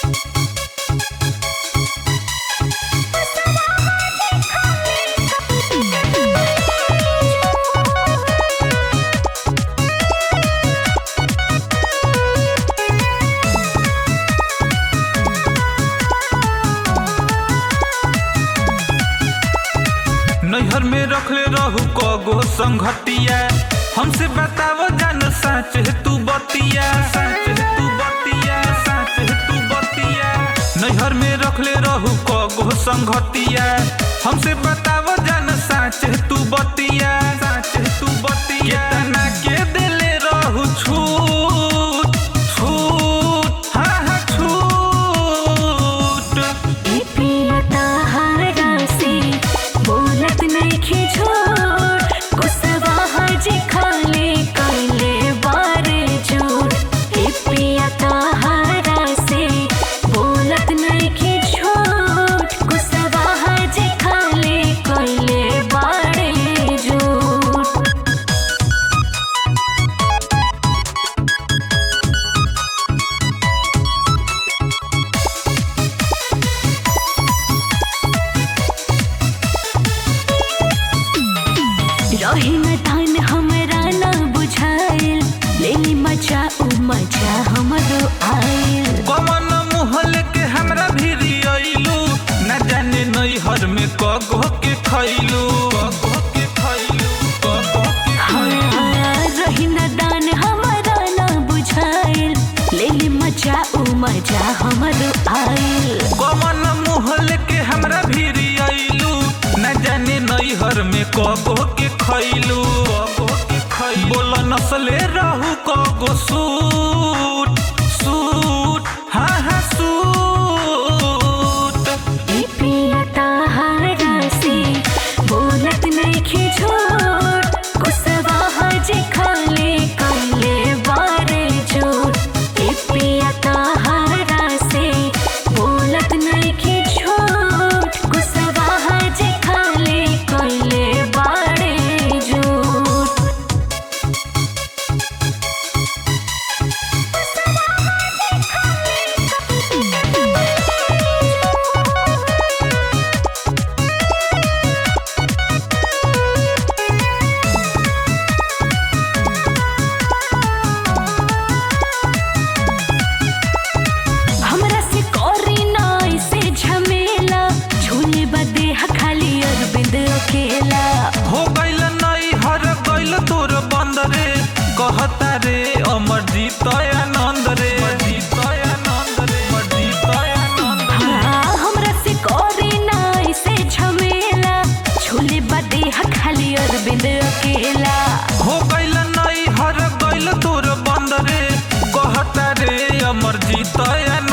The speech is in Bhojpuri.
नैहर में रखले रहू कगो संगतिया हमसे बतावो जान सच है तू बतिया सच है तू बतिया सच है तू बतिया नैहर में रखले रहू कगो संगतिया हमसे बतावो जान सच है तू बतिया सच है तू बतिया केतना के दिले रहू छूट छूट हाँ हाँ छूट ए पिया ताहारा से बोलत नइखे झूठ गुस्सावा हजे खाले कइले बारे झूठ ए पिया ताहारा से बोलत नइखे झूठ गुस्सावा हजे खाले कइले बारे झूठ रही न धान हमरा न बुझाइल लेली मजा उ मजा हमरो आइल कमन मुहल के हमरा भिरी अइलू न जाने नैहर में कगो के खैलू कगो के खैलू कगो के हाँ, रही न दान हमरा न बुझाइल लेली मजा उ मजा हमरो आइल कमन मुहल के हमरा भिरी अइलू न जाने नैहर में कगो के खैलू कगो के खैलू बोल नसले रहू कगो सूट सूट हाँ हाँ सूट ए पिया ताहारा से बोलत नइखे झूठ गुस्सावा हजे खाले कइले बारे झूठ ए पिया ताहारा से बोलत नइखे झूठ गुस्सावा हजे खाले कइले बारे झूठ हमरा से करी ना ऐसे झमेला झूले बदे खाली अरविंद अकेला हो गइल नैहर गइल तोर बंद रे कहता रे अमरजीत आनंद रे अमरजीत आनंद रे अमरजीत आनंद रे हाँ, हमरा से करी ना ऐसे झमेला झूले बदे खाली अरविंद अकेला हो गइल नैहर गइल तोर बंद रे कहता रे अमरजीत